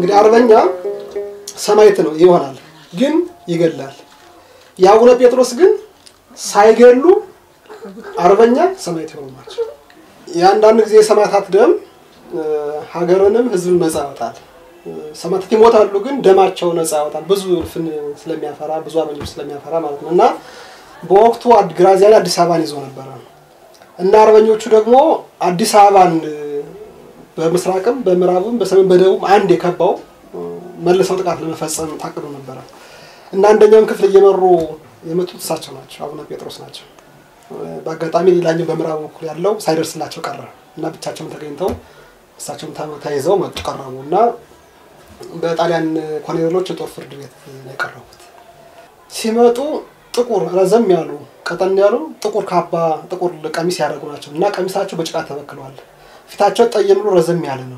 እንግዲህ አርበኛ ሰማዕት ነው ይሆናል፣ ግን ይገላል። የአቡነ ጴጥሮስ ግን ሳይገሉ አርበኛ ሰማዕት የሆኑ ናቸው። የአንዳንድ ጊዜ የሰማዕታት ደም ሀገርንም ሕዝብን ነጻ ያወጣል። ሰማዕታት ይሞታሉ፣ ግን ደማቸው ነጻ ያወጣል። ብዙ እልፍን ስለሚያፈራ ብዙ አርበኞች ስለሚያፈራ ማለት ነው። እና በወቅቱ ግራዚያኒ አዲስ አበባን ይዞ ነበረ እና አርበኞቹ ደግሞ አዲስ አበባን በምስራቅም በምዕራብም በሰሜን በደቡብ አንድ የከባው መልሰው ጥቃት ለመፈጸም ታቅዶ ነበረ እና አንደኛውን ክፍል እየመሩ የመጡት እሳቸው ናቸው፣ አቡነ ጴጥሮስ ናቸው። በአጋጣሚ ሌላኛው በምዕራብ በኩል ያለው ሳይደርስላቸው ቀረ እና ብቻቸውን ተገኝተው እሳቸውም ተይዘው መጡ ቀረቡ እና በጣሊያን ኮሎኔሎች የጦር ፍርድ ቤት ነው የቀረቡት። ሲመጡ ጥቁር ረዘም ያሉ ቀጠን ያሉ ጥቁር ካባ ጥቁር ቀሚስ ያደረጉ ናቸው እና ቀሚሳቸው በጭቃ ተበክለዋል። ፊታቸው ጠየም ብሎ ረዘም ያለ ነው።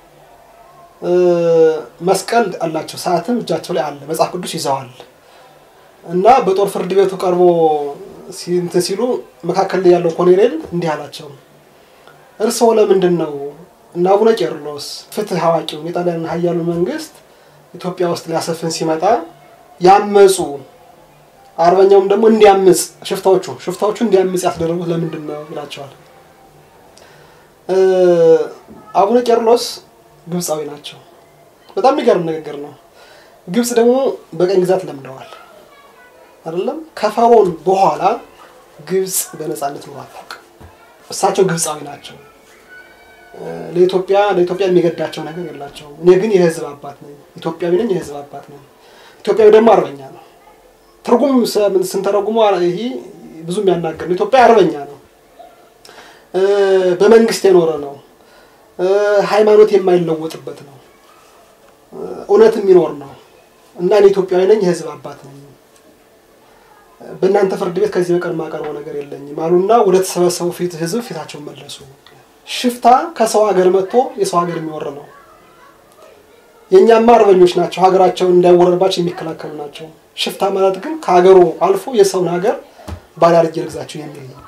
መስቀል አላቸው። ሰዓትም እጃቸው ላይ አለ። መጽሐፍ ቅዱስ ይዘዋል እና በጦር ፍርድ ቤቱ ቀርቦ እንትን ሲሉ መካከል ላይ ያለው ኮሎኔል እንዲህ አላቸው፣ እርስዎ ለምንድን ነው እና አቡነ ቄርሎስ ፍትህ አዋቂውን የጣሊያን ኃያሉ መንግስት ኢትዮጵያ ውስጥ ሊያሰፍን ሲመጣ ያመፁ አርበኛውም ደግሞ እንዲያምፅ ሽፍታዎቹ ሽፍታዎቹ እንዲያምፅ ያስደረጉት ለምንድን ነው ይላቸዋል። አቡነ ቄርሎስ ግብፃዊ ናቸው። በጣም የሚገርም ንግግር ነው። ግብፅ ደግሞ በቀኝ ግዛት ለምደዋል አይደለም። ከፈርዖን በኋላ ግብፅ በነፃነት ኑሮ አታውቅም። እሳቸው ግብፃዊ ናቸው። ለኢትዮጵያ ለኢትዮጵያ የሚገዳቸው ነገር የላቸውም። እኔ ግን የህዝብ አባት ነኝ፣ ኢትዮጵያዊ ነኝ፣ የህዝብ አባት ነኝ። ኢትዮጵያዊ ደግሞ አርበኛ ነው። ትርጉም ስንተረጉሞ ይሄ ብዙ የሚያናገር ነው። ኢትዮጵያ አርበኛ ነው፣ በመንግስት የኖረ ነው፣ ሃይማኖት የማይለወጥበት ነው፣ እውነት የሚኖር ነው እና እኔ ኢትዮጵያዊ ነኝ፣ የህዝብ አባት ነኝ። በእናንተ ፍርድ ቤት ከዚህ በቀር የማቀርበው ነገር የለኝም አሉና ወደ ተሰበሰቡ ፊት ህዝብ ፊታቸውን መለሱ። ሽፍታ ከሰው ሀገር መጥቶ የሰው ሀገር የሚወር ነው። የእኛማ አርበኞች ናቸው፣ ሀገራቸውን እንዳይወረርባቸው የሚከላከሉ ናቸው። ሽፍታ ማለት ግን ከሀገሩ አልፎ የሰውን ሀገር ባሪያ አድርጌ ልግዛቸው የሚል ነው።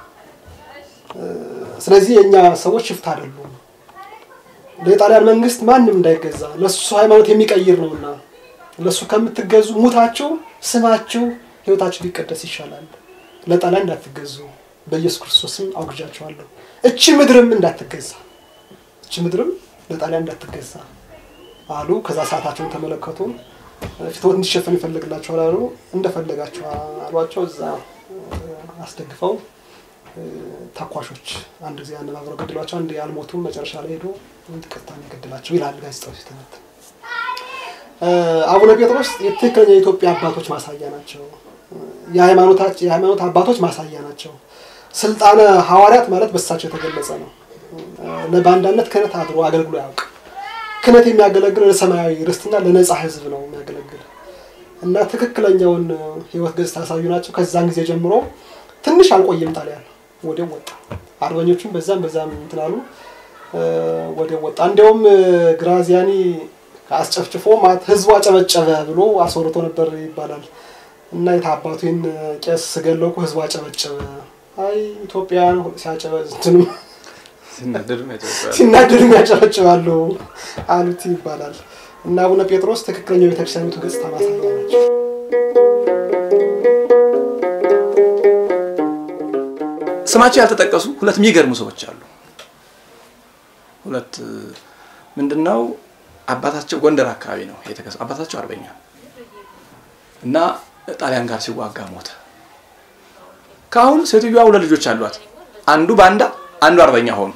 ስለዚህ የእኛ ሰዎች ሽፍታ አይደሉም። ለጣሊያን መንግስት ማንም እንዳይገዛ ለሱ ሃይማኖት የሚቀይር ነውና ለሱ ከምትገዙ ሙታችሁ ስማችሁ ህይወታችሁ ሊቀደስ ይሻላል። ለጣሊያን እንዳትገዙ በኢየሱስ ክርስቶስም አውግዣችኋለሁ። እቺ ምድርም እንዳትገዛ እቺ ምድርም ለጣሊያን እንዳትገዛ አሉ። ከዛ ሰዓታቸውን ተመለከቱ። ፊትወት እንዲሸፈን ይፈልግላቸዋል አሉ። እንደፈለጋቸው አሏቸው። እዛ አስደግፈው ተኳሾች አንድ ጊዜ አነባብረው ገድሏቸው፣ አንድ አልሞቱም። መጨረሻ ላይ ሄዶ ቅርታ የገድላቸው ይላል ጋዜጣው ሲተነት። አቡነ ጴጥሮስ የትክክለኛ የኢትዮጵያ አባቶች ማሳያ ናቸው። የሃይማኖት አባቶች ማሳያ ናቸው። ስልጣነ ሐዋርያት ማለት በሳቸው የተገለጸ ነው። በአንዳነት ክህነት አድሮ አገልግሎ ያውቅ ክህነት የሚያገለግል ለሰማያዊ ርስትና ለነጻ ሕዝብ ነው የሚያገለግል እና ትክክለኛውን ህይወት ገጽታ ያሳዩ ናቸው። ከዛን ጊዜ ጀምሮ ትንሽ አልቆየም ጣሊያን ወዲያው ወጣ። አርበኞቹም በዛም በዛም እንትን አሉ፣ ወዲያው ወጣ። እንዲያውም ግራዚያኒ አስጨፍጭፎ ማለት ህዝቡ አጨበጨበ ብሎ አስወርቶ ነበር ይባላል። እና የታባቱን ቄስ ስገለኩ ህዝቡ አጨበጨበ። አይ ኢትዮጵያን ሲያጨበ እንትኑ ሲናደዱ ያጨበጭባሉ አሉት ይባላል። እና አቡነ ጴጥሮስ ትክክለኛው ቤተክርስቲያኒቱ ገጽታ ማሳያ ናቸው። ስማቸው ያልተጠቀሱ ሁለት የሚገርሙ ሰዎች አሉ። ሁለት ምንድነው አባታቸው ጎንደር አካባቢ ነው የተከሰ አባታቸው አርበኛ እና ጣሊያን ጋር ሲዋጋ ሞተ። ከአሁን ሴትዮዋ ሁለት ልጆች አሏት። አንዱ ባንዳ፣ አንዱ አርበኛ ሆኑ።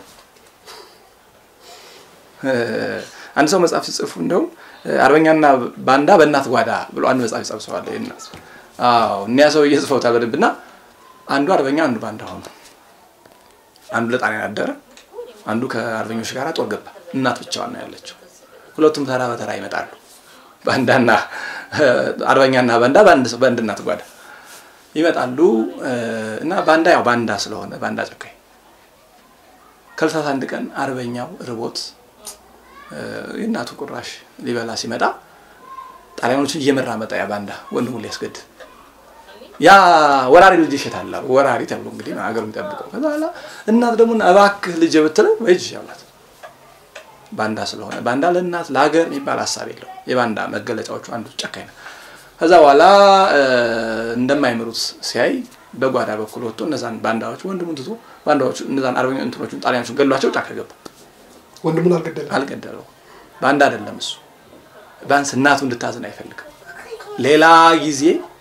አንድ ሰው መጽሐፍ ሲጽፉ እንደውም አርበኛና ባንዳ በእናት ጓዳ ብሎ አንድ መጽሐፍ ይጸብሰዋል። እናት አዎ እኒያ ሰው እየጽፈውታል በደንብ እና አንዱ አርበኛ አንዱ ባንዳ ሆኑ። አንዱ ለጣሊያን አደረ፣ አንዱ ከአርበኞች ጋር ጦር ገባ። እናት ብቻዋን ነው ያለችው። ሁለቱም ተራ በተራ ይመጣሉ። ባንዳና አርበኛና ባንዳ በአንድ እናት ጓዳ ይመጣሉ እና ባንዳ ያው ባንዳ ስለሆነ ባንዳ ጨካኝ ከዕለታት አንድ ቀን አርበኛው ርቦት የእናቱ ቁራሽ ሊበላ ሲመጣ ጣሊያኖችን እየመራ መጣ። ያ ባንዳ ወንድሙን ሊያስገድል ያ ወራሪ ልጅ ይሸታል ወራሪ ተብሎ እንግዲህ ሀገሩ የሚጠብቀው ከዛ በኋላ እናት ደግሞ እባክህ ልጅ ብትለው በእጅ ያላት ባንዳ ስለሆነ ባንዳ ለእናት ለሀገር የሚባል ሀሳብ የለው። የባንዳ መገለጫዎቹ አንዱ ጨካኝ ነው። ከዛ በኋላ እንደማይምሩት ሲያይ በጓዳ በኩል ወጥቶ እነዛን ባንዳዎች ወንድሙን ትቶ ባንዳዎቹ እነዛን አርበኛ እንትኖቹን ጣሊያኖቹን ገሏቸው ጫካ ገባ። ወንድሙን አልገደለም። አልገደለው። ባንዳ አይደለም እሱ። ቢያንስ እናቱ እንድታዝን አይፈልግም። ሌላ ጊዜ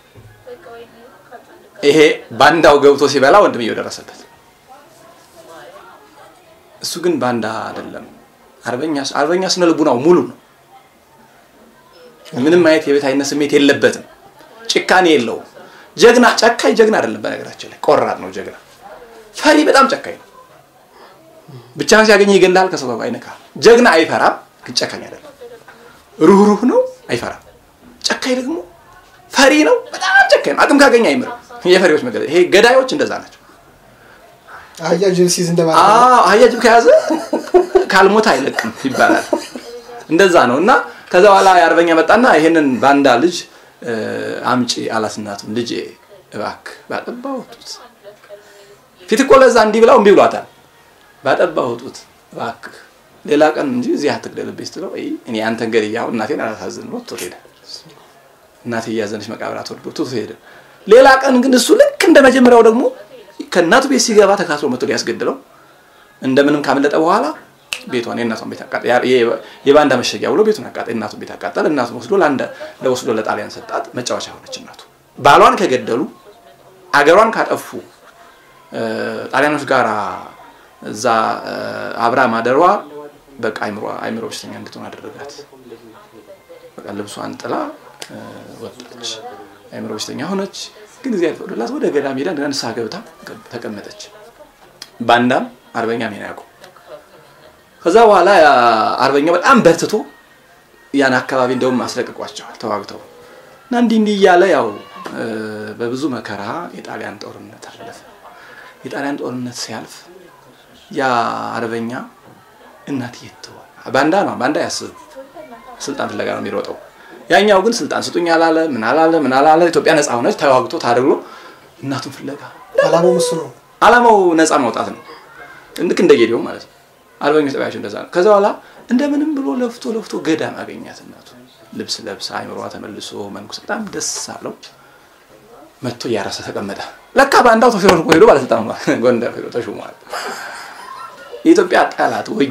ይሄ ባንዳው ገብቶ ሲበላ ወንድምየው ደረሰበት። እሱ ግን ባንዳ አይደለም። አርበኛ አርበኛ ስነ ልቡናው ሙሉ ነው። ምንም አይነት የቤታዊነት ስሜት የለበትም። ጭካኔ የለውም። ጀግና ጨካኝ ጀግና አይደለም። በነገራችን ላይ ቆራጥ ነው ጀግና። ፈሪ በጣም ጨካኝ ነው። ብቻን ሲያገኝ ይገላል። ከሰው ጋር አይነካም። ጀግና አይፈራም፣ ግን ጨካኝ አይደለም። ሩህሩህ ነው፣ አይፈራም። ጨካኝ ደግሞ ፈሪ ነው፣ በጣም ጨካኝ ነው። አቅም ካገኘ አይምርም። የፈሪዎች መገለጫ ይሄ ገዳዮች እንደዛ ናቸው። አህያ ጅብ ሲይዝ እንደማለት ነው። አዎ አህያ ጅብ ከያዘ ካልሞት አይለቅም ይባላል። እንደዛ ነው እና ከዛ በኋላ የአርበኛ መጣና ይሄንን ባንዳ ልጅ አምጪ አላት እናቱን። ልጄ እባክህ ባጠባው ጡት ፊት እኮ ለዛ እንዲህ ብላው እምቢ ብሏታል። ባጠባው ጡት እባክህ ሌላ ቀን እንጂ እዚህ አትግደልብኝ ስትለው አይ እኔ አንተን ገድያው እናቴን አላሳዝን ብሎ ትቶ ሄደ። እናቴ እያዘነች መቃብር አትወርዶ ትቶ ሄደ። ሌላ ቀን ግን እሱ ልክ እንደ መጀመሪያው ደግሞ ከእናቱ ቤት ሲገባ ተካትሎ መቶ ሊያስገድለው እንደምንም ካመለጠ በኋላ ቤቷን የእናቷን ቤት አቃጠለ። የባንዳ መሸጊያ ብሎ ቤቱን አቃጠለ። የእናቱን ቤት አቃጠለ። እናቱን ወስዶ ለአንድ ለወስዶ ለጣሊያን ሰጣት። መጫወቻ ሆነች እናቱ። ባሏን ከገደሉ አገሯን ካጠፉ ጣሊያኖች ጋር እዛ አብራ ማደሯ በቃ አይምሮ አይምሮ በሽተኛ እንድትሆን አደረጋት። በቃ ልብሷን ጥላ ወጣች። አይምሮ በሽተኛ ሆነች። ግን ጊዜ ያልፈቅዶላት ወደ ገዳም ሄዳ እንደገና ንስሐ ገብታ ተቀመጠች። ባንዳም አርበኛም ይሄን ያውቁ። ከዛ በኋላ አርበኛው በጣም በርትቶ ያን አካባቢ እንደውም አስለቅቋቸዋል ተዋግተው እና እንዲህ እንዲህ እያለ ያው በብዙ መከራ የጣሊያን ጦርነት አለፈ። የጣሊያን ጦርነት ሲያልፍ ያ አርበኛ እናት የትሆን ባንዳ ነው። ባንዳ ያስብ ስልጣን ፍለጋ ነው የሚሮጠው። ያኛው ግን ስልጣን ስጡኝ አላለ፣ ምን አላለ፣ ምን አላለ። ኢትዮጵያ ነፃ ሆነች፣ ተዋግቶ ታድሎ እናቱን ፍለጋ አላማው እሱ ነው። አላማው ነፃ ማውጣት ነው። ልክ እንደ ጌዲዮ ማለት ነው። አርበኞች ጠባያቸው እንደዛ ነው። ከዛ በኋላ እንደምንም ብሎ ለፍቶ ለፍቶ ገዳም አገኛት እናቱ። ልብስ ለብሳ አይምሯ ተመልሶ መንኩስ በጣም ደስ አለው። መጥቶ እያረሰ ተቀመጠ። ለካ ባንዳው ተሾሞ ሄዶ ባለስልጣን ሆኗል። ጎንደር ሄዶ ተሾሟል። የኢትዮጵያ ጠላት ወጊ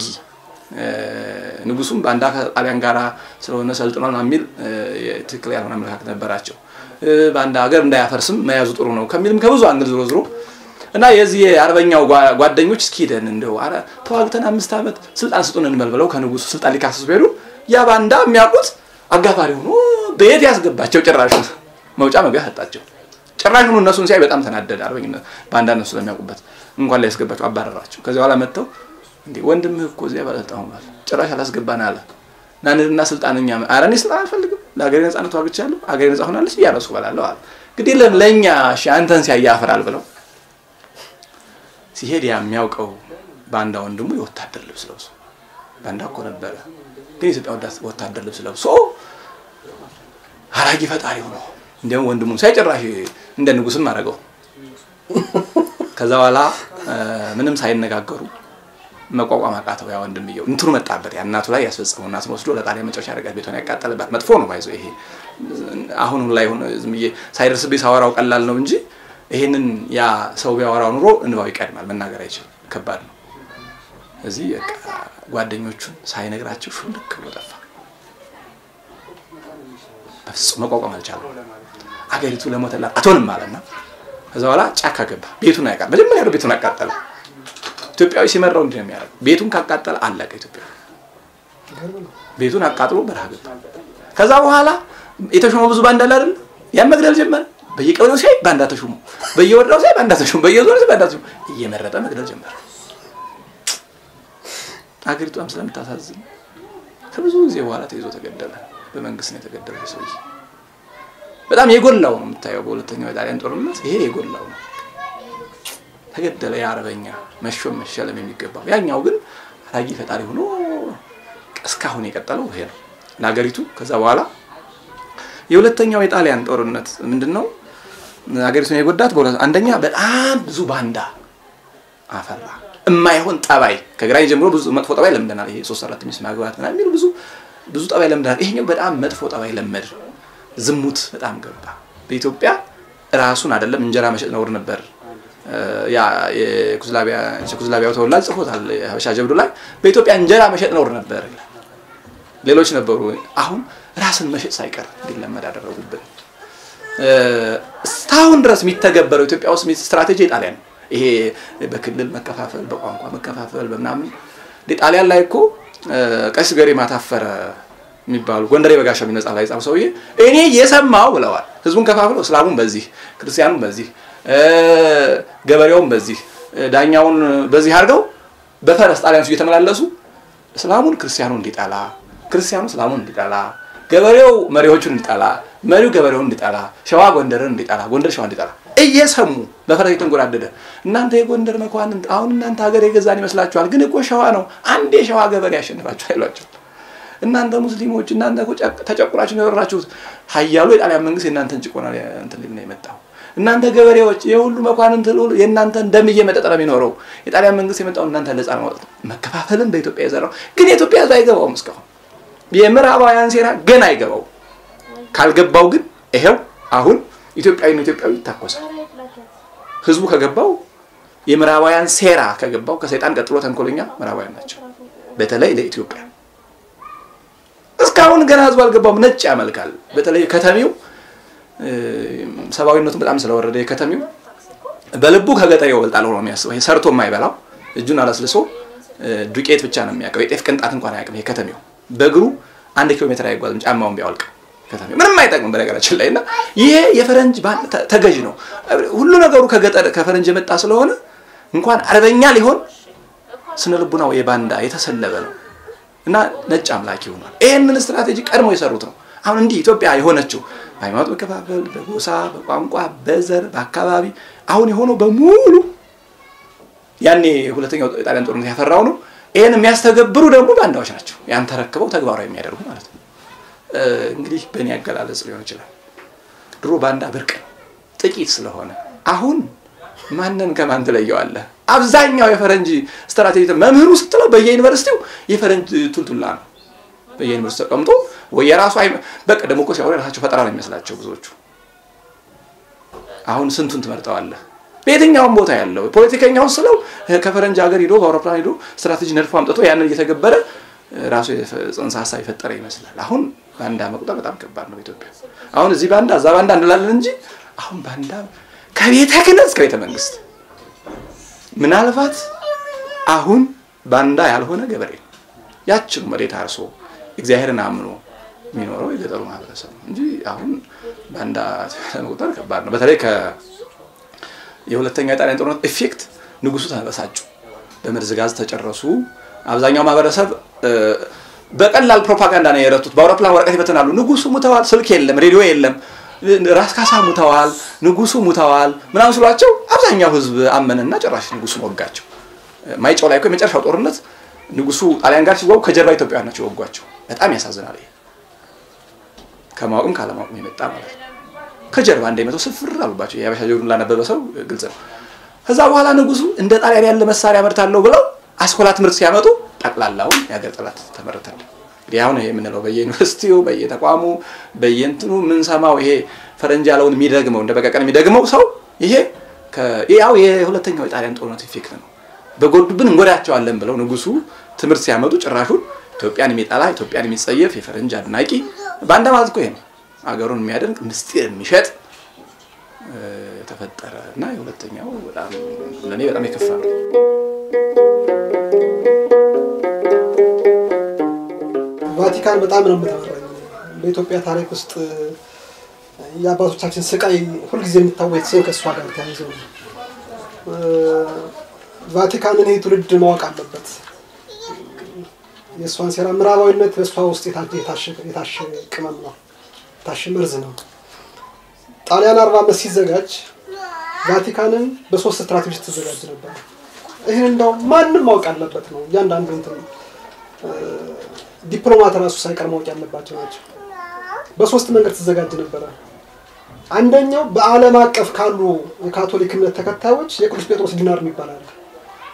ንጉሱም ባንዳ ከጣሊያን ጋር ስለሆነ ሰልጥኗል የሚል ትክክል ያልሆነ አመለካከት ነበራቸው። ባንዳ ሀገር እንዳያፈርስም መያዙ ጥሩ ነው ከሚልም ከብዙ አንግል ዝሮ ዝሮ እና የዚህ የአርበኛው ጓደኞች እስኪ ሄደን እንደው ኧረ ተዋግተን አምስት ዓመት ስልጣን ስጡን እንበል ብለው ከንጉሱ ስልጣን ሊካሰሱ ሄዱ። ያ ባንዳ የሚያውቁት አጋፋሪ ሆኖ በየት ያስገባቸው ጭራሹ መውጫ መግቢያ ሰጣቸው። ጭራሹን እነሱን ሲያይ በጣም ተናደደ። አርበኝነት ባንዳ እነሱ ስለሚያውቁበት እንኳን ላይ ያስገባቸው አባረራቸው። ከዚህ በኋላ መጥተው እንዴ ወንድምህ እኮ እዚያ ባለስልጣን ሆኗል፣ ጭራሽ አላስገባን አለ እና ንድና ስልጣን እኛ ኧረ እኔ ስልጣን አልፈልግም፣ ለሀገሬ ነጻነት ዋግቻለሁ፣ ሀገሬ ነጻ ሆናለች እያረሱ በላለሁ አለ። እንግዲህ ለእኛ እሺ አንተን ሲያይ ያፍራል ብለው ሲሄድ ያ የሚያውቀው ባንዳ ወንድሙ የወታደር ልብስ ለብሶ ባንዳ እኮ ነበረ፣ ግን የኢትዮጵያ ወታደር ልብስ ለብሶ አራጊ ፈጣሪ ሆኖ እንዲያውም ወንድሙን ሳይጨራሽ እንደ ንጉስም አደረገው። ከዛ በኋላ ምንም ሳይነጋገሩ መቋቋም አቃተው። ያ ወንድምየው እንትኑ መጣበት። ያ እናቱ ላይ ያስፈጸመው እናቱን ወስዶ ለጣሊያን መጨረሻ ያደረጋት ቤቷን ያቃጠለባት መጥፎ ነው። ባይዞ ይሄ አሁን ላይ ሆነ ዝም ብዬ ሳይደርስብኝ ሳወራው ቀላል ነው እንጂ ይሄንን ያ ሰው ቢያወራው ኑሮ እንባው ይቀድማል። መናገር አይችልም። ከባድ ነው። እዚህ ጓደኞቹን ሳይነግራቸው ሹልክ ብሎ ጠፋ። በፍጹም መቋቋም አልቻለም። አገሪቱ ለሞተላት አትሆንም አለና ከዛ በኋላ ጫካ ገባ። ቤቱን ያቃ መጀመሪያ ነው ቤቱን አቃጠለ። ኢትዮጵያዊ ሲመራው እንዲህ ነው የሚያደርገው። ቤቱን ካቃጠለ አለቀ። ኢትዮጵያ ቤቱን አቃጥሎ በረሃ ገባ። ከዛ በኋላ የተሾመው ብዙ ባንዳ አይደል? ያን መግደል ጀመረ። በየቀበሌው ሲያይ ባንዳ ተሾሙ፣ በየወረዳው ሲያይ ባንዳ ተሾሙ፣ በየዞኑ ሲያይ ባንዳ ተሾሙ። እየመረጠ መግደል ጀመረ። አገሪቷም ስለምታሳዝን ከብዙ ጊዜ በኋላ ተይዞ ተገደለ። በመንግስት ነው የተገደለው ሰውዬ። በጣም የጎላው ነው የምታየው። በሁለተኛው የጣሊያን ጦርነት ይሄ የጎላው ነው። ተገደለ። የአርበኛ መሾም መሸለም የሚገባው ያኛው ግን አራጊ ፈጣሪ ሆኖ እስካሁን የቀጠለው ይሄ ነው ለሀገሪቱ። ከዛ በኋላ የሁለተኛው የጣሊያን ጦርነት ምንድን ነው ሀገሪቱን የጎዳት? አንደኛ በጣም ብዙ ባንዳ አፈራ። የማይሆን ጠባይ ከግራኝ ጀምሮ ብዙ መጥፎ ጠባይ ለምደናል። ይሄ ሶስት አራት ሚስት ማግባት ምናምን የሚሉ ብዙ ብዙ ጠባይ ለምደናል። ይሄኛው በጣም መጥፎ ጠባይ ለመድ። ዝሙት በጣም ገባ በኢትዮጵያ ራሱን አይደለም እንጀራ መሸጥ ነውር ነበር። ያ የኩዝላቢያው ተወላጅ ጽፎታል ሀበሻ ጀብዱ ላይ በኢትዮጵያ እንጀራ መሸጥ ነውር ነበር። ሌሎች ነበሩ። አሁን ራስን መሸጥ ሳይቀር እንዲለመድ አደረጉብን። እስካሁን ድረስ የሚተገበረው ኢትዮጵያ ውስጥ ስትራቴጂ የጣሊያን ይሄ በክልል መከፋፈል፣ በቋንቋ መከፋፈል በምናምን ጣሊያን ላይ እኮ ቀሲስ ገሪማ ታፈረ የሚባሉ ጎንደሬ በጋሻው የሚነጻ ላይ ጻፍ ሰውዬ እኔ የሰማው ብለዋል። ህዝቡን ከፋፍለው እስላሙን በዚህ ክርስቲያኑን በዚህ ገበሬውን በዚህ ዳኛውን በዚህ አድርገው በፈረስ ጣሊያኖች እየተመላለሱ እስላሙን ክርስቲያኑን እንዲጠላ፣ ክርስቲያኑ እስላሙን እንዲጠላ፣ ገበሬው መሪዎቹን እንዲጠላ፣ መሪው ገበሬውን እንዲጠላ፣ ሸዋ ጎንደርን እንዲጠላ፣ ጎንደር ሸዋ እንዲጠላ እየሰሙ በፈረስ የተንጎራደደ እናንተ የጎንደር መኳንንት አሁን እናንተ ሀገር የገዛን ይመስላችኋል፣ ግን እኮ ሸዋ ነው። አንድ የሸዋ ገበሬ ያሸንፋችሁ አይሏቸው እናንተ ሙስሊሞች እናንተ ተጨቁራችሁ የኖራችሁት ሀያሉ የጣሊያን መንግስት የእናንተን ጭቆና እንትን ሊል ነው የመጣው። እናንተ ገበሬዎች የሁሉ መኳንንት የእናንተን ደም እየመጠጠ ነው የሚኖረው። የጣሊያን መንግስት የመጣው እናንተ ነጻ ማውጣት መከፋፈልን በኢትዮጵያ የዘራው ግን የኢትዮጵያ ህዝብ አይገባውም። እስካሁን የምዕራባውያን ሴራ ገና አይገባው። ካልገባው ግን ይሄው አሁን ኢትዮጵያዊ ነው ኢትዮጵያዊ ይታኮሳል። ህዝቡ ከገባው የምዕራባውያን ሴራ ከገባው ከሰይጣን ቀጥሎ ተንኮለኛ ምዕራባውያን ናቸው። በተለይ ለኢትዮጵያ እስካሁን ገና ህዝቡ አልገባውም። ነጭ ያመልካል። በተለይ ከተሜው ሰብአዊነቱን በጣም ስለወረደ የከተሜው በልቡ ከገጠሬው ይበልጣል ሆኖ የሚያስበው ይሄ ሰርቶ የማይበላው እጁን አላስልሶ ዱቄት ብቻ ነው የሚያውቀው። የጤፍ ቅንጣት እንኳን አያውቅም። የከተሜው በእግሩ አንድ ኪሎ ሜትር አይጓዝም ጫማውን ቢያወልቅ ከተሜው ምንም አይጠቅምም በነገራችን ላይ እና ይሄ የፈረንጅ ተገዥ ነው። ሁሉ ነገሩ ከገጠር ከፈረንጅ የመጣ ስለሆነ እንኳን አርበኛ ሊሆን ስነ ልቡናው የባንዳ የተሰለበ ነው እና ነጭ አምላኪ ሆኗል። ይህንን ስትራቴጂ ቀድሞ የሰሩት ነው። አሁን እንዲህ ኢትዮጵያ የሆነችው በሃይማኖት መከፋፈል፣ በጎሳ፣ በቋንቋ፣ በዘር፣ በአካባቢ አሁን የሆነው በሙሉ ያኔ ሁለተኛው ጣሊያን ጦርነት ያፈራው ነው። ይህን የሚያስተገብሩ ደግሞ ባንዳዎች ናቸው። ያን ተረክበው ተግባራዊ የሚያደርጉ ማለት ነው። እንግዲህ በእኔ አገላለጽ ሊሆን ይችላል። ድሮ ባንዳ ብርቅ ጥቂት ስለሆነ አሁን ማንን ከማን ትለየዋለህ? አብዛኛው የፈረንጅ ስትራቴጂ መምህሩ ስትለው በየዩኒቨርሲቲው የፈረንጅ ቱልቱላ ነው። በየዩኒቨርሲቲ ተቀምጦ ወይ የራሱ በቃ ደግሞ እኮ ሲያወሩ የራሳቸው ፈጠራ ነው የሚመስላቸው ብዙዎቹ። አሁን ስንቱን ትመርጠዋለህ? በየትኛውም ቦታ ያለው ፖለቲከኛውን ስለው ከፈረንጅ ሀገር ሂዶ በአውሮፕላን ሂዶ ስትራቴጂ ነድፎ አምጥቶ ያንን እየተገበረ ራሱ ጽንሰ ሀሳብ የፈጠረ ይመስላል። አሁን ባንዳ መቁጠር በጣም ከባድ ነው በኢትዮጵያ። አሁን እዚህ ባንዳ እዛ ባንዳ እንላለን እንጂ አሁን ባንዳ ከቤተ ክህነት እስከ ቤተ መንግስት ምናልባት አሁን ባንዳ ያልሆነ ገበሬ ያችኑ መሬት አርሶ እግዚአብሔርን አምኖ የሚኖረው የገጠሩ ማህበረሰብ ነው እንጂ አሁን ባንዳ መቁጠር ከባድ ነው። በተለይ የሁለተኛ የጣሊያን ጦርነት ኢፌክት ንጉሱ ተበሳጩ፣ በመርዝ ጋዝ ተጨረሱ። አብዛኛው ማህበረሰብ በቀላል ፕሮፓጋንዳ ነው የረቱት። በአውሮፕላን ወረቀት ይበትናሉ። ንጉሱ ሙተዋል፣ ስልክ የለም፣ ሬዲዮ የለም፣ ራስ ካሳ ሙተዋል፣ ንጉሱ ሙተዋል ምናምን ስሏቸው አብዛኛው ህዝብ አመነና ጭራሽ ንጉሱን ወጋቸው። ማይጨው ላይ እኮ የመጨረሻው ጦርነት ንጉሱ ጣሊያን ጋር ሲዋጉ ከጀርባ ኢትዮጵያውያን ናቸው የወጓቸው። በጣም ያሳዝናል። ይሄ ከማወቅም ካለማወቅም የመጣ ማለት ነው። ከጀርባ እንደመተው ስፍር አሉባቸው። የሀበሻ ጀብዱን ላነበበ ሰው ግልጽ ነው። ከዛ በኋላ ንጉሱ እንደ ጣሊያን ያለ መሳሪያ አመርታለሁ ብለው አስኮላ ትምህርት ሲያመጡ ጠቅላላውን የሀገር ጠላት ተመረታል። እንግዲህ አሁን ይሄ የምንለው በየዩኒቨርሲቲው በየተቋሙ በየእንትኑ የምንሰማው ይሄ ፈረንጅ ያለውን የሚደግመው እንደ በቀቀን የሚደግመው ሰው ይሄ ያው የሁለተኛው የጣሊያን ጦርነት ኢፌክት ነው። በጎዱብን እንጎዳቸዋለን ብለው ንጉሱ ትምህርት ሲያመጡ ጭራሹን ኢትዮጵያን የሚጠላ ኢትዮጵያን የሚጸየፍ የፈረንጅ አድናቂ ባንዳ ማለት እኮ ይሄ ነው። አገሩን የሚያደንቅ ምስጢር የሚሸጥ ተፈጠረ እና የሁለተኛው በጣም ለእኔ በጣም የከፋ ነው። ቫቲካን በጣም ነው የምትመራኝ። በኢትዮጵያ ታሪክ ውስጥ የአባቶቻችን ስቃይ ሁልጊዜ የሚታወቅ ሲሆን ከእሷ ጋር ተያይዘው ነው። ቫቲካንን ይህ ትውልድ ማወቅ አለበት። የእሷን ሴራ ምዕራባዊነት በእሷ ውስጥ የታሸ ቅመም ነው፣ የታሸ መርዝ ነው። ጣሊያን አርባ ዓመት ሲዘጋጅ ቫቲካንን በሶስት ስትራቴጂ ትዘጋጅ ነበር። ይህን እንደው ማንም ማወቅ አለበት ነው። እያንዳንዱ እንትን ዲፕሎማት ራሱ ሳይቀር ማወቅ ያለባቸው ናቸው። በሶስት መንገድ ትዘጋጅ ነበረ። አንደኛው በዓለም አቀፍ ካሉ የካቶሊክ እምነት ተከታዮች የቅዱስ ጴጥሮስ ዲናር የሚባል አለ።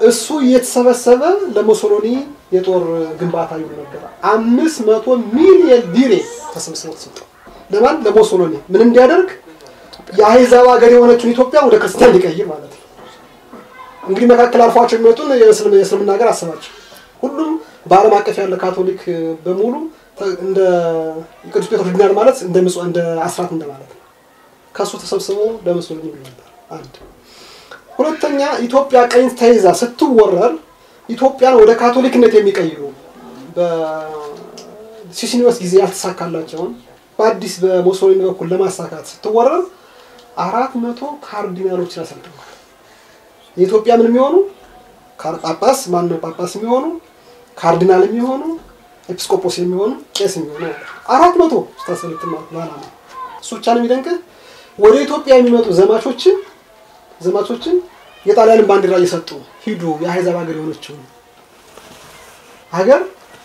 እሱ እየተሰበሰበ ለሙሶሎኒ የጦር ግንባታ ይውል ነበር። አምስት መቶ ሚሊየን ሊሬ ተሰብስበው ተሰጠው። ለማን? ለሙሶሎኒ ምን እንዲያደርግ? የአሕዛብ ሀገር የሆነችውን ኢትዮጵያ ወደ ክርስቲያን ሊቀይር ማለት ነው። እንግዲህ መካከል አልፏቸው የሚመጡን የእስልምና ሀገር አስባቸው። ሁሉም በዓለም አቀፍ ያለ ካቶሊክ በሙሉ እንደ ቅዱስ ጴጥሮስ ዲናር ማለት እንደ ምጽዋ እንደ አስራት እንደማለት ነው። ከእሱ ተሰብስቦ ለሙሶሎኒ ይውል ነበር። አንድ ሁለተኛ ኢትዮጵያ ቀኝ ተይዛ ስትወረር ኢትዮጵያን ወደ ካቶሊክነት የሚቀይሩ በሲሲኒዮስ ጊዜ ያልተሳካላቸውን በአዲስ በሙሶሊኒ በኩል ለማሳካት ስትወረር አራት መቶ ካርዲናሎችን አሰልጥነዋል። የኢትዮጵያ ምን የሚሆኑ ጳጳስ ማነው ጳጳስ የሚሆኑ ካርዲናል የሚሆኑ ኤጲስቆጶስ የሚሆኑ ቄስ የሚሆኑ አራት መቶ ስታሰልጥን ማለት ነው። ዓላማ እሱ ብቻ ነው የሚደንቅህ። ወደ ኢትዮጵያ የሚመጡ ዘማቾችን ዘማቾችን የጣሊያንን ባንዲራ እየሰጡ ሂዱ የአሕዛብ ሀገር የሆነችው ሀገር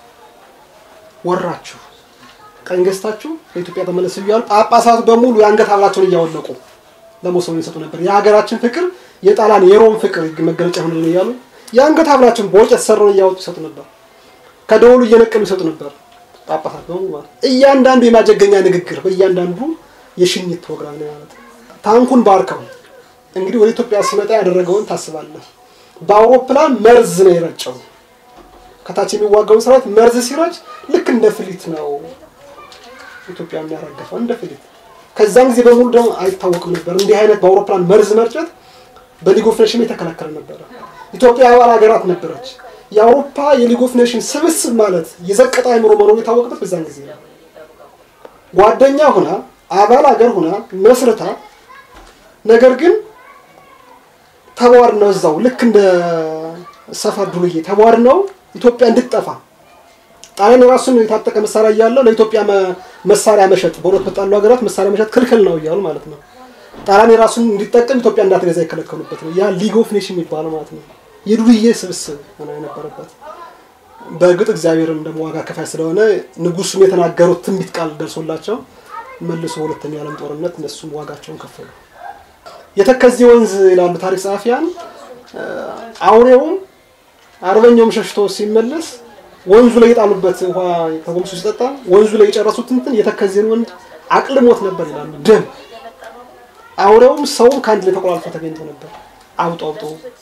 ወራችሁ ቀኝ ገዝታችሁ ለኢትዮጵያ ተመለሱ እያሉ ጳጳሳቱ በሙሉ የአንገት ሀብላቸውን እያወለቁ ለሙሶሊኒ ይሰጡ ነበር። የሀገራችን ፍቅር የጣሊያን የሮም ፍቅር መገለጫ ሆነ እያሉ የአንገት ሀብላቸውን በወርቅ የተሰራውን እያወጡ ይሰጡ ነበር። ከደወሉ እየነቀሉ ይሰጡ ነበር ጳጳሳት በሙሉ ማለት እያንዳንዱ የማጀገኛ ንግግር በእያንዳንዱ የሽኝት ፕሮግራም ነው ማለት ነው። ታንኩን ባርከው እንግዲህ ወደ ኢትዮጵያ ሲመጣ ያደረገውን ታስባለህ። በአውሮፕላን መርዝ ነው የረጨው። ከታች የሚዋጋውን ሰራዊት መርዝ ሲረጭ ልክ እንደ ፍሊት ነው ኢትዮጵያ የሚያራገፈው እንደ ፍሊት። ከዛን ጊዜ በሙሉ ደግሞ አይታወቅም ነበር እንዲህ አይነት በአውሮፕላን መርዝ መርጨት በሊግ ኦፍ ኔሽን የተከለከለ ነበረ። ኢትዮጵያ አባል ሀገራት ነበረች። የአውሮፓ የሊግ ኦፍ ኔሽን ስብስብ ማለት የዘቀጠ አይምሮ መኖሩ የታወቅበት በዛን ጊዜ ነው። ጓደኛ ሁና አባል ሀገር ሁና መስርታ ነገር ግን ተቧር ነው እዛው ልክ እንደ ሰፈር ዱርዬ ተቧር ነው ኢትዮጵያ እንድትጠፋ ጣሊያን የራሱን የታጠቀ መሳሪያ እያለው ለኢትዮጵያ መሳሪያ መሸጥ በሁለት በጣሉ ሀገራት መሳሪያ መሸጥ ክልክል ነው እያሉ ማለት ነው። ጣሊያን የራሱን እንዲጠቀም ኢትዮጵያ እንዳትገዛ የከለከሉበት ነው። ያ ሊግ ኦፍ ኔሽን የሚባለው ማለት ነው። የዱርዬ ስብስብ ሆነ የነበረበት። በእርግጥ እግዚአብሔርም ደግሞ ዋጋ ከፋይ ስለሆነ ንጉሱም የተናገሩት ትንቢት ቃል ደርሶላቸው መልሶ ሁለተኛው ዓለም ጦርነት እነሱም ዋጋቸውን ከፈሉ። የተከዜ ወንዝ ይላሉ ታሪክ ጸሐፊያን። አውሬውም አርበኛውም ሸሽቶ ሲመለስ ወንዙ ላይ የጣሉበት ውሃ ተጎምሶ ሲጠጣ ወንዙ ላይ የጨረሱት እንትን የተከዜን ወንድ አቅልሞት ነበር ይላሉ። ደም አውሬውም ሰውም ከአንድ ላይ ተቆላልፎ ተገኝቶ ነበር። አውጦ አውጦ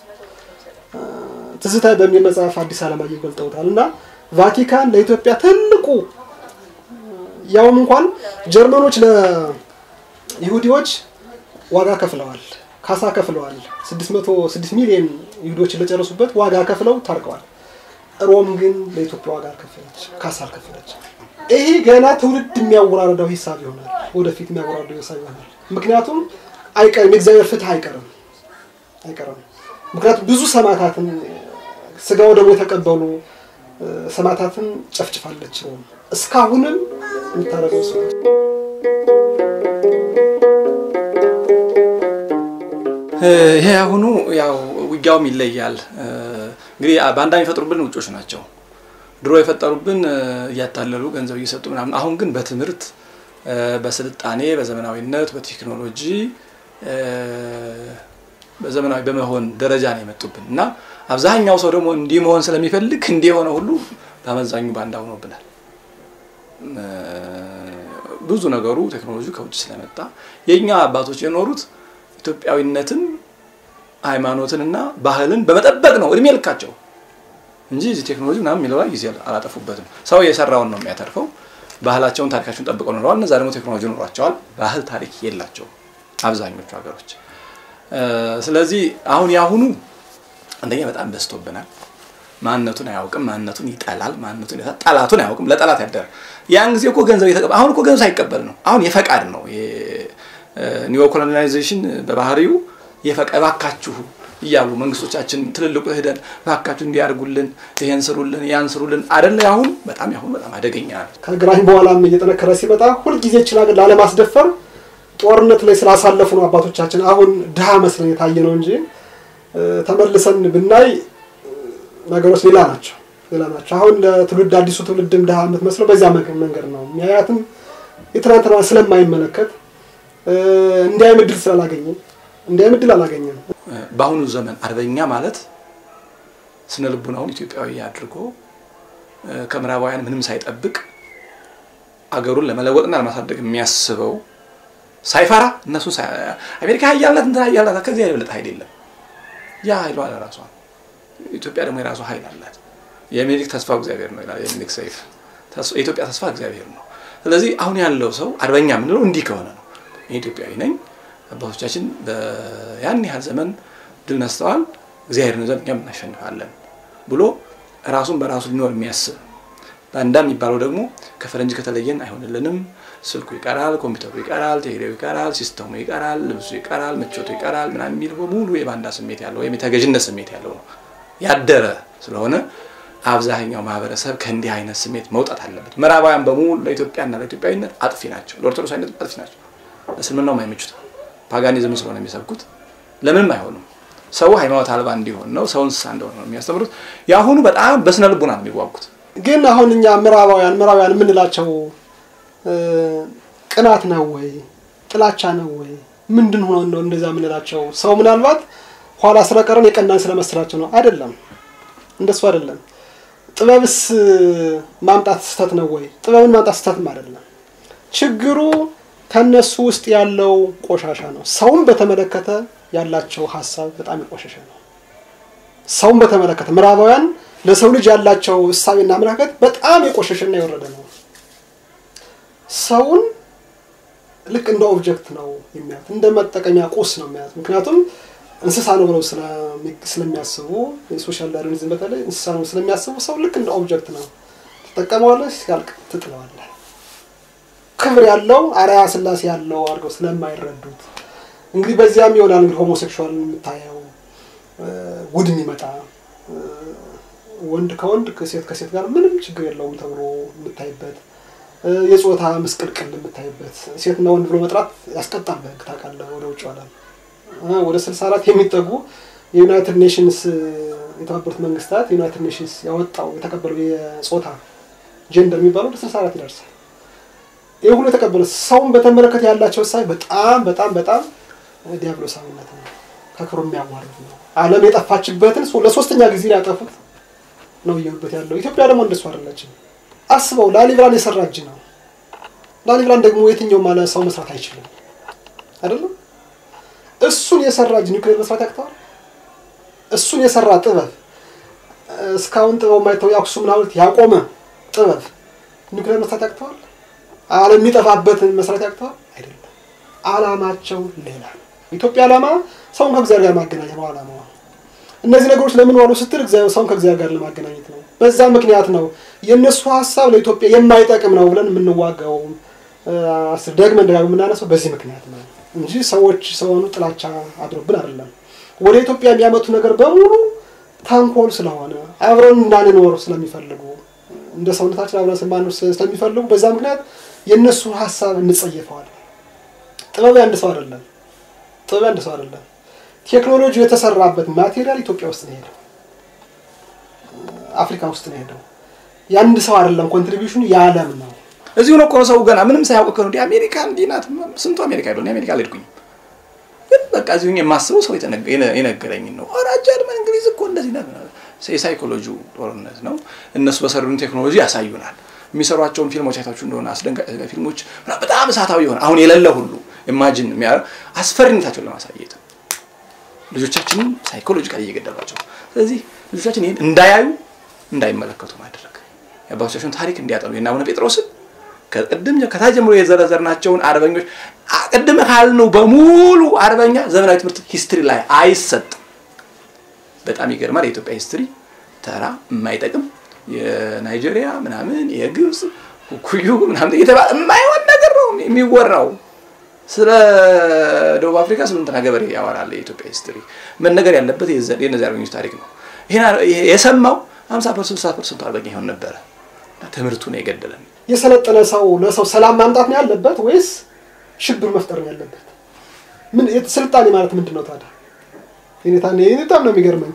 ትዝታ በሚል መጽሐፍ አዲስ አለማየሁ ገልጠውታል። እና ቫቲካን ለኢትዮጵያ ትልቁ ያውም እንኳን ጀርመኖች ለይሁዲዎች ዋጋ ከፍለዋል፣ ካሳ ከፍለዋል። 606 ሚሊዮን ይሁዶችን ለጨረሱበት ዋጋ ከፍለው ታርቀዋል። ሮም ግን ለኢትዮጵያ ዋጋ አልከፈለች፣ ካሳ አልከፈለች። ይሄ ገና ትውልድ የሚያወራረደው ሂሳብ ይሆናል፣ ወደፊት የሚያወራረደው ሂሳብ ይሆናል። ምክንያቱም አይቀርም፣ የእግዚአብሔር ፍትህ አይቀርም አይቀርም። ምክንያቱም ብዙ ሰማዕታትን ስጋው ደግሞ የተቀበሉ ሰማዕታትን ጨፍጭፋለች ሮም። እስካሁንም የምታደርገው እሱ ይሄ አሁኑ ያው ውጊያውም ይለያል። እንግዲህ ባንዳ የሚፈጥሩብን ውጮች ናቸው። ድሮ የፈጠሩብን እያታለሉ ገንዘብ እየሰጡ ምናምን፣ አሁን ግን በትምህርት በስልጣኔ በዘመናዊነት በቴክኖሎጂ በዘመናዊ በመሆን ደረጃ ነው የመጡብን እና አብዛኛው ሰው ደግሞ እንዲህ መሆን ስለሚፈልግ እንዲህ የሆነ ሁሉ በአመዛኙ ባንዳ ሆኖብናል። ብዙ ነገሩ ቴክኖሎጂ ከውጭ ስለመጣ የእኛ አባቶች የኖሩት ኢትዮጵያዊነትን ሃይማኖትንና ባህልን በመጠበቅ ነው እድሜ ልካቸው እንጂ እዚህ ቴክኖሎጂ ምናምን የሚለው ላይ ጊዜ አላጠፉበትም። ሰው የሰራውን ነው የሚያተርፈው። ባህላቸውን ታሪካቸውን ጠብቀው ኖረዋል። እነዛ ደግሞ ቴክኖሎጂ ኖሯቸዋል። ባህል ታሪክ የላቸውም አብዛኞቹ ሀገሮች። ስለዚህ አሁን የአሁኑ አንደኛ በጣም በዝቶብናል። ማንነቱን አያውቅም፣ ማንነቱን ይጠላል፣ ማንነቱን ይጠላል፣ ጠላቱን አያውቅም፣ ለጠላት ያደረ ያን ጊዜ እኮ ገንዘብ የተቀበል አሁን እኮ ገንዘብ ሳይቀበል ነው። አሁን የፈቃድ ነው። ኒዮ ኮሎናይዜሽን በባህሪው የፈቃ እባካችሁ እያሉ መንግስቶቻችን ትልልቁ ሄደን እባካችሁ እንዲያርጉልን ይሄን ስሩልን ያን ስሩልን አደለ። አሁን በጣም ያሁን በጣም አደገኛ ነው። ከግራኝ በኋላም እየጠነከረ ሲመጣ ሁልጊዜ ይችን ሀገር ላለማስደፈር ጦርነት ላይ ስላሳለፉ ነው አባቶቻችን አሁን ድሃ መስለን የታየ ነው እንጂ ተመልሰን ብናይ ነገሮች ሌላ ናቸው ሌላ ናቸው። አሁን ለትውልድ አዲሱ ትውልድም ድሃ የምትመስለው በዚያ መንገድ ነው የሚያያትም የትናንትና ስለማይመለከት እንዲያይም እድል ስላላገኘ እንዲያይም እድል አላገኘም። በአሁኑ ዘመን አርበኛ ማለት ስነ ልቡናውን ኢትዮጵያዊ አድርጎ ከምዕራባውያን ምንም ሳይጠብቅ አገሩን ለመለወጥና ለማሳደግ የሚያስበው ሳይፈራ እነሱ አሜሪካ ሀያልናት እንትን ሀያልናት ከዚህ የበለጠ ኃይል የለም። ያ ኃይሏ ለራሷ ኢትዮጵያ ደግሞ የራሷ ኃይል አላት። የሚኒሊክ ተስፋ እግዚአብሔር ነው ይላል የሚኒሊክ ሰይፍ። የኢትዮጵያ ተስፋ እግዚአብሔር ነው። ስለዚህ አሁን ያለው ሰው አርበኛ የምንለው እንዲህ ከሆነ ነው። ኢትዮጵያዊ ነኝ፣ አባቶቻችን ያን ያህል ዘመን ድል ነስተዋል፣ እግዚአብሔር ነው ዘንድ እኛም እናሸንፋለን ብሎ ራሱን በራሱ ሊኖር የሚያስብ ባንዳ የሚባለው ደግሞ ከፈረንጅ ከተለየን አይሆንልንም፣ ስልኩ ይቀራል፣ ኮምፒውተሩ ይቀራል፣ ቴሌው ይቀራል፣ ሲስተሙ ይቀራል፣ ልብሱ ይቀራል፣ ምቾቱ ይቀራል ምናምን የሚል በሙሉ የባንዳ ስሜት ያለው ወይም የተገዥነት ስሜት ያለው ነው ያደረ ስለሆነ አብዛኛው ማህበረሰብ ከእንዲህ አይነት ስሜት መውጣት አለበት። ምዕራባውያን በሙሉ ለኢትዮጵያና ለኢትዮጵያዊነት አጥፊ ናቸው፣ ለኦርቶዶክሳዊነት አጥፊ ናቸው። ለእስልምናውም አይመቹት ፓጋኒዝም ስለሆነ የሚሰብኩት ለምንም አይሆኑም። ሰው ሃይማኖት አልባ እንዲሆን ነው፣ ሰው እንስሳ እንደሆነ ነው የሚያስተምሩት። የአሁኑ በጣም በስነ ልቡና ነው የሚዋጉት። ግን አሁን እኛ ምዕራባውያን ምዕራባውያን የምንላቸው ቅናት ነው ወይ ጥላቻ ነው ወይ ምንድን ሆኖ ነው እንደዛ የምንላቸው? ሰው ምናልባት ኋላ ስለቀረን የቀናን ስለመሰላቸው ነው። አይደለም፣ እንደሱ አይደለም። ጥበብስ ማምጣት ስህተት ነው ወይ? ጥበብን ማምጣት ስህተትም አይደለም። ችግሩ ከነሱ ውስጥ ያለው ቆሻሻ ነው። ሰውን በተመለከተ ያላቸው ሀሳብ በጣም የቆሸሸ ነው። ሰውን በተመለከተ ምዕራባውያን ለሰው ልጅ ያላቸው እሳቤና አመለካከት በጣም የቆሸሸና የወረደ ነው። ሰውን ልክ እንደ ኦብጀክት ነው የሚያዩት፣ እንደ መጠቀሚያ ቁስ ነው የሚያዩት። ምክንያቱም እንስሳ ነው ብለው ስለሚያስቡ የሶሻል ዳርዊኒዝም በተለይ እንስሳ ነው ስለሚያስቡ ሰው ልክ እንደ ኦብጀክት ነው፣ ትጠቀመዋለህ፣ ሲያልቅ ትጥለዋለህ። ክብር ያለው አርአያ ስላሴ ያለው አድርገው ስለማይረዱት እንግዲህ በዚያም ይሆናል እንግዲህ ሆሞሴክሹዋል የምታየው ውድ የሚመጣ ወንድ ከወንድ ሴት ከሴት ጋር ምንም ችግር የለውም ተብሎ የምታይበት የጾታ ምስቅልቅል የምታይበት ሴትና ወንድ ብሎ መጥራት ያስቀጣል በሕግ ታውቃለህ። ወደ ውጭ ዓለም ወደ ስልሳ አራት የሚጠጉ የዩናይትድ ኔሽንስ የተባበሩት መንግስታት ዩናይትድ ኔሽንስ ያወጣው የተቀበለው የጾታ ጀንደር የሚባለው ወደ ስልሳ አራት ይደርሳል። ይህ ሁሉ የተቀበለ ሰውን በተመለከተ ያላቸው ሳይ በጣም በጣም በጣም ዲያብሎሳዊነት ነው፣ ከክብሩ የሚያዋርድ ነው። ዓለም የጠፋችበትን ለሶስተኛ ጊዜ ሊያጠፉት ነው እየሆኑበት ያለው። ኢትዮጵያ ደግሞ እንደሱ አይደለችም። አስበው ላሊብላን የሰራ እጅ ነው። ላሊብላን ደግሞ የትኛው ማለት ሰው መስራት አይችልም አይደለም። እሱን የሰራ እጅ ኒውክሌር መስራት ያቅተዋል? እሱን የሰራ ጥበብ እስካሁን ጥበብ ማይተው የአክሱምን ሐውልት ያቆመ ጥበብ ኒውክሌር መስራት ያቅተዋል? ዓለም የሚጠፋበትን መስራት ያቅተዋል? አይደለም። አላማቸው ሌላ ነው። ኢትዮጵያ ዓላማ ሰውን ከእግዚአብሔር ጋር ማገናኘት ነው ዓላማዋ። እነዚህ ነገሮች ለምን ዋሉ ስትል ሰውን ከእግዚአብሔር ጋር ለማገናኘት ነው። በዛ ምክንያት ነው የእነሱ ሀሳብ ለኢትዮጵያ የማይጠቅም ነው ብለን የምንዋጋው ደግመን ደጋግመን የምናነሳው በዚህ ምክንያት ነው እንጂ ሰዎች ሰሆኑ ጥላቻ አድሮብን አይደለም። ወደ ኢትዮጵያ የሚያመጡ ነገር በሙሉ ተንኮል ስለሆነ አብረን እንዳንኖር ስለሚፈልጉ እንደ ሰውነታችን አብረን ስማኖር ስለሚፈልጉ በዛ ምክንያት የእነሱ ሀሳብ እንጸየፈዋል። ጥበብ ያንድ ሰው አይደለም። ጥበብ ያንድ ሰው አይደለም። ቴክኖሎጂ የተሰራበት ማቴሪያል ኢትዮጵያ ውስጥ ነው ሄደው፣ አፍሪካ ውስጥ ነው ሄደው። የአንድ ሰው አይደለም፣ ኮንትሪቢሽኑ የዓለም ነው። እዚሁ ነው እኮ ሰው ገና ምንም ሳያውቅ ከሆነ እንዲህ አሜሪካ እንዲህ ናት። ስንቱ አሜሪካ ሄዶ አሜሪካ አልሄድኩኝም፣ ግን በቃ እዚሁ የማስበው ሰው የነገረኝን ነው። ኧረ ጀርመን፣ እንግሊዝ እኮ እንደዚህ ናት። የሳይኮሎጂ ጦርነት ነው። እነሱ በሰሩን ቴክኖሎጂ ያሳዩናል። የሚሰሯቸውን ፊልሞች አይታችሁ እንደሆነ አስደንጋጭ ፊልሞች በጣም እሳታዊ የሆነ አሁን የሌለ ሁሉ ኢማጂን የሚያደርግ አስፈሪነታቸውን ለማሳየት ልጆቻችንን ሳይኮሎጂካሊ እየገደሏቸው። ስለዚህ ልጆቻችን ይህን እንዳያዩ እንዳይመለከቱ ማድረግ የአባቶቻቸውን ታሪክ እንዲያጠኑ የእነ አቡነ ጴጥሮስን ከቅድም ከታች ጀምሮ የዘረዘርናቸውን አርበኞች ቅድም ካልነው በሙሉ አርበኛ ዘመናዊ ትምህርት ሂስትሪ ላይ አይሰጥም። በጣም ይገርማል። የኢትዮጵያ ሂስትሪ ተራ የማይጠቅም የናይጄሪያ ምናምን የግብፅ ኩዩ ምናምን እየተባለ የማይሆን ነገር ነው የሚወራው። ስለ ደቡብ አፍሪካ ስምንትና ገበሬ ያወራል የኢትዮጵያ ሂስትሪ። መነገር ያለበት የእነዚህ አርበኞች ታሪክ ነው። የሰማው ሀምሳ ፐርሰንት ስልሳ ፐርሰንቱ አርበኛ ይሆን ነበረ። ትምህርቱ ነው የገደለን። የሰለጠነ ሰው ለሰው ሰላም ማምጣት ነው ያለበት ወይስ ሽብር መፍጠር ነው ያለበት? ምን ስልጣኔ ማለት ምንድን ነው ታዲያ? በጣም ነው የሚገርመኝ።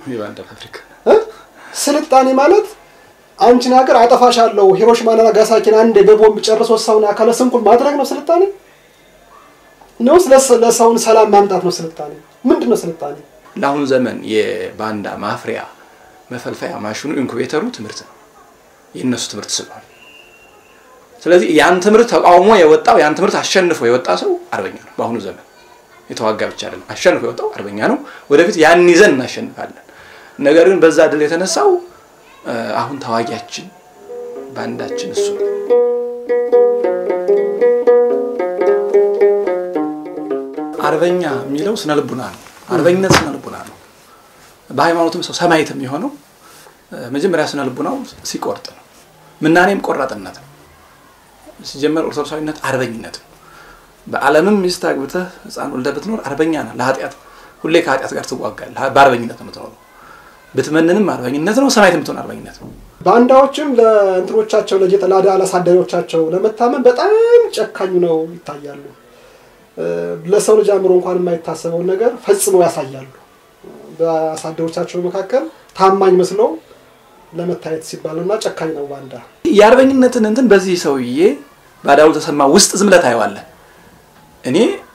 ስልጣኔ ማለት አንቺን ሀገር አጠፋሻለሁ ሂሮሺማና ናጋሳኪን አንዴ በቦምብ ጨርሶ ሰውን አካለ ስንኩል ማድረግ ነው ስልጣኔ ነው? ለሰውን ሰላም ማምጣት ነው ስልጣኔ? ምንድን ነው ስልጣኔ? ለአሁን ዘመን የባንዳ ማፍሪያ መፈልፈያ ማሽኑ ኢንኩቤተሩ ትምህርት ነው፣ የእነሱ ትምህርት ስለሆነ። ስለዚህ ያን ትምህርት ተቃውሞ የወጣው ያን ትምህርት አሸንፎ የወጣ ሰው አርበኛ ነው። በአሁኑ ዘመን የተዋጋ ብቻ አይደለም፣ አሸንፎ የወጣው አርበኛ ነው። ወደፊት ያን ይዘን እናሸንፋለን። ነገር ግን በዛ ድል የተነሳው አሁን ተዋጊያችን ባንዳችን እሱ ነው። አርበኛ የሚለው ስነ ልቡና ነው። አርበኝነት ስነ ልቡና ነው። በሃይማኖትም ሰው ሰማዕት የሚሆነው መጀመሪያ ስነ ልቡናው ሲቆርጥ ነው። ምናኔም ቆራጥነት ነው። ሲጀመር ኦርቶዶክሳዊነት አርበኝነት ነው። በዓለምም ሚስት አግብተህ ሕፃን ወልደህ ብትኖር አርበኛ ነህ። ለኃጢአት ሁሌ ከኃጢአት ጋር ትዋጋለህ። በአርበኝነት ነው የምትኖረው። ብትመንንም አርበኝነት ነው። ሰማዕት የምትሆን አርበኝነት ነው። ባንዳዎችም ለእንትኖቻቸው ለጌጠ ላዳ አላሳደሮቻቸው ለመታመን በጣም ጨካኙ ነው ይታያሉ። ለሰው ልጅ አእምሮ እንኳን የማይታሰበውን ነገር ፈጽመው ያሳያሉ። በአሳደሮቻቸው መካከል ታማኝ መስለው ለመታየት ሲባል እና ጨካኝ ነው ባንዳ። የአርበኝነትን እንትን በዚህ ሰውዬ ባዳሉ ተሰማ ውስጥ ዝም ብለህ ታየዋለህ። እኔ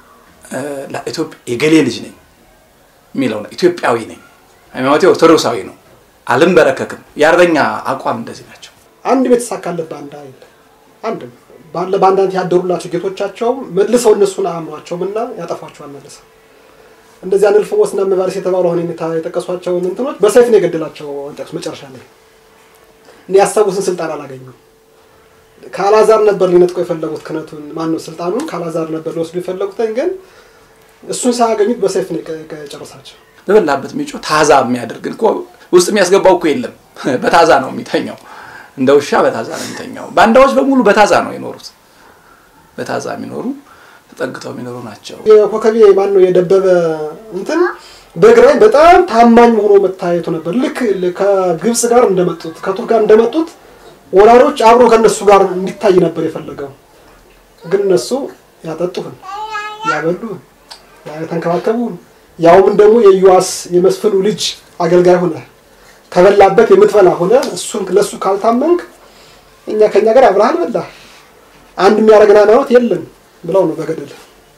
ለኢትዮጵያ የገሌ ልጅ ነኝ የሚለው ነው። ኢትዮጵያዊ ነኝ፣ ሃይማኖቴ ኦርቶዶክሳዊ ነው፣ አልንበረከክም። የአርበኛ አቋም እንደዚህ ናቸው። አንድ ቤት የተሳካለት ባንዳ የለ። አንድም ባለ ባንዳነት ያደሩላቸው ጌቶቻቸው መልሰው እነሱን አያምኗቸውም እና ያጠፏቸዋል መልሰው እንደዚህ አንልፎ ወስና መባረስ የተባሉ አሁን የጠቀሷቸውን እንትኖች በሰይፍ ነው የገደላቸው። ጠቅሱ መጨረሻ ላይ እኔ ያሰቡትን ስልጣን አላገኙም። ካላዛር ነበር ሊነጥቀው የፈለጉት ክህነቱን ማነው ስልጣኑን ካላዛር ነበር ሊወስዱ የፈለጉትን ግን እሱን ሳያገኙት በሰይፍ ነው የጨረሳቸው። በበላበት ሚጮ ታዛ የሚያደርግ እኮ ውስጥ የሚያስገባው እኮ የለም። በታዛ ነው የሚተኛው፣ እንደ ውሻ በታዛ ነው የሚተኛው። ባንዳዎች በሙሉ በታዛ ነው የኖሩት። በታዛ የሚኖሩ ተጠግተው የሚኖሩ ናቸው። የኮከቤ ማን ነው የደበበ እንትን በግራኝ በጣም ታማኝ ሆኖ መታየቱ ነበር። ልክ ከግብፅ ጋር እንደመጡት ከቱርክ ጋር እንደመጡት ወራሮች አብሮ ከነሱ ጋር እንዲታይ ነበር የፈለገው። ግን እነሱ ያጠጡህን፣ ያበሉህን፣ የተንከባከቡህን ያውም ደግሞ የዩዋስ የመስፍኑ ልጅ አገልጋይ ሆነ ከበላበት የምትበላ ሆነ እሱን ለእሱ ካልታመንክ እኛ ከኛ ጋር አብረሃል በላ አንድ የሚያደርገን ሃይማኖት የለም ብለው ነው በገደል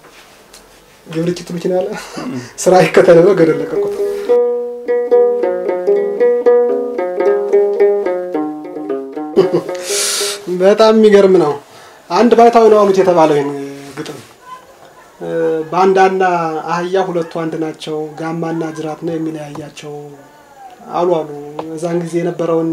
ግብር ኪት መኪና ያለ ስራ ይከተል ነው ገደል ለቀቁት። በጣም የሚገርም ነው። አንድ ባይታዊ ነው አሉት የተባለው ይህን ግጥም ባንዳና አህያ ሁለቱ አንድ ናቸው፣ ጋማና ጅራት ነው የሚለያያቸው አሉ አሉ። እዛን ጊዜ የነበረውን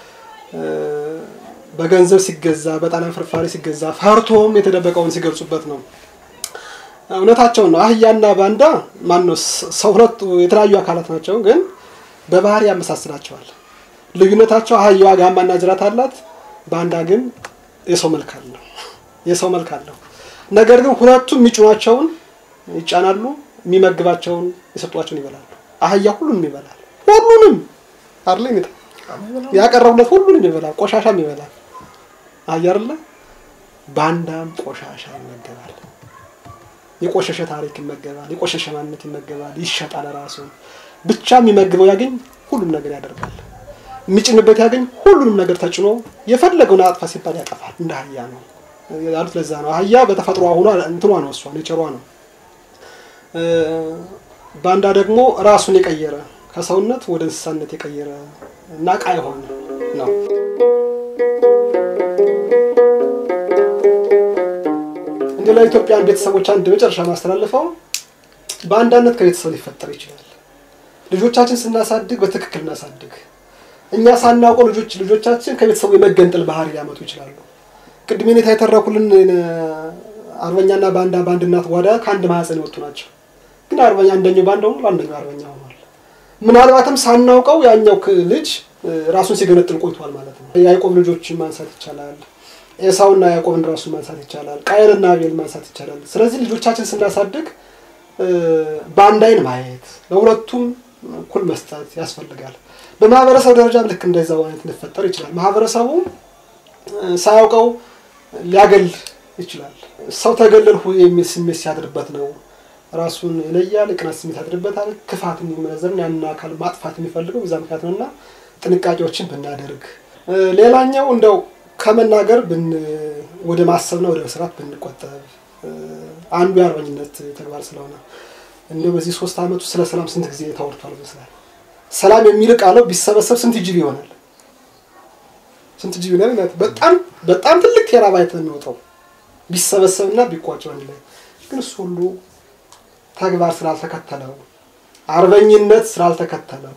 በገንዘብ ሲገዛ በጣሊያን ፍርፋሪ ሲገዛ ፈርቶም የተደበቀውን ሲገልጹበት ነው። እውነታቸውን ነው። አህያና ባንዳ ማነው ሰው ሁለቱ የተለያዩ አካላት ናቸው፣ ግን በባህሪ ያመሳስላቸዋል። ልዩነታቸው አህያዋ ጋማና ጅራት አላት፣ ባንዳ ግን የሰው መልክ አለው። የሰው መልክ አለው። ነገር ግን ሁለቱም የሚጭኗቸውን ይጫናሉ፣ የሚመግባቸውን የሰጧቸውን ይበላሉ። አህያ ሁሉንም ይበላል። ሁሉንም አይደለ ያቀረቡለት ሁሉንም ይበላል፣ ቆሻሻም ይበላል። አህያ አይደለ ባንዳም ቆሻሻ ይመገባል። የቆሸሸ ታሪክ ይመገባል። የቆሸሸ ማንነት ይመገባል። ይሸጣል። ራሱ ብቻ የሚመግበው ያገኝ ሁሉም ነገር ያደርጋል። የሚጭንበት ያገኝ ሁሉንም ነገር ተጭኖ የፈለገውን አጥፋ ሲባል ያጠፋል። እንደ አህያ ነው ያሉት። ለዛ ነው አህያ በተፈጥሮ ሆኗ እንትኗ ነው እሷ ኔቸሯ ነው። ባንዳ ደግሞ ራሱን የቀየረ ከሰውነት ወደ እንስሳነት የቀየረ እና ዕቃ የሆነ ነው። እንደ ለኢትዮጵያን ቤተሰቦች አንድ መጨረሻ ማስተላልፈው በአንዳነት ከቤተሰብ ሊፈጠር ይችላል። ልጆቻችን ስናሳድግ በትክክል እናሳድግ። እኛ ሳናውቀው ልጆች ልጆቻችን ከቤተሰቡ የመገንጠል ባህሪ ሊያመጡ ይችላሉ። ቅድም ሁኔታ የተረኩልን አርበኛና ባንዳ በአንድ እናት ጓዳ ከአንድ ማህፀን የወጡ ናቸው። ግን አርበኛ አንደኛው ባንዳ ሆኗል፣ አንደኛው አርበኛ ሆኗል። ምናልባትም ሳናውቀው ያኛው ልጅ ራሱን ሲገነጥል ቆይቷል ማለት ነው። የያዕቆብ ልጆችን ማንሳት ይቻላል። ኤሳውና ያዕቆብን ራሱን ማንሳት ይቻላል። ቃየንና አቤል ማንሳት ይቻላል። ስለዚህ ልጆቻችን ስናሳድግ በአንድ አይን ማየት፣ ለሁለቱም እኩል መስጠት ያስፈልጋል። በማህበረሰብ ደረጃ ልክ እንደዛው አይነት ሊፈጠር ይችላል። ማህበረሰቡ ሳያውቀው ሊያገል ይችላል። ሰው ተገለልሁ የሚል ስሜት ሲያድርበት ነው ራሱን ይለያል። የቅናት ስሜት ያድርበታል። ክፋት የሚመነዘርን ያንን አካል ማጥፋት የሚፈልገው በዛ ምክንያት ነው እና ጥንቃቄዎችን ብናደርግ፣ ሌላኛው እንደው ከመናገር ወደ ማሰብና ወደ መስራት ብንቆጠብ አንዱ የአርበኝነት ተግባር ስለሆነ እንዲሁ በዚህ ሶስት ዓመቱ ስለ ሰላም ስንት ጊዜ ተወርቷል ይመስላል። ሰላም የሚልቅ አለው ቢሰበሰብ ስንት ጂቢ ይሆናል? ስንት ጂቢ ነው? በጣም በጣም ትልቅ ቴራባይት ነው የሚወጣው ቢሰበሰብና ቢቋጭ አንድ ላይ። ግን እሱ ሁሉ ተግባር ስላልተከተለው አርበኝነት ስላልተከተለው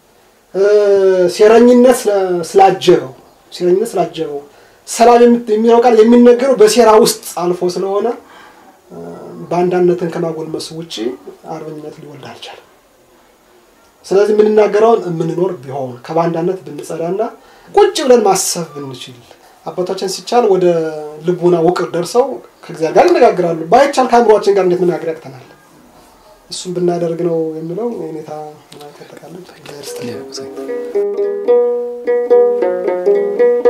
ሴረኝነት ስላጀበው ሴረኝነት ስላጀበው ሰላም የሚለው ቃል የሚነገረው በሴራ ውስጥ አልፎ ስለሆነ በአንዳነትን ከማጎልመስ ውጭ አርበኝነት ሊወልድ አልቻለም። ስለዚህ የምንናገረውን የምንኖር ቢሆን ከባንዳነት ብንጸዳና ቁጭ ብለን ማሰብ ብንችል አባቶቻችን ሲቻል ወደ ልቡና ውቅር ደርሰው ከእግዚአብሔር ጋር ይነጋግራሉ። ባይቻል ከአእምሯችን ጋር እንዴት መናገር ያቅተናል? እሱም ብናደርግ ነው የሚለው ሁኔታ ተጠቃለን።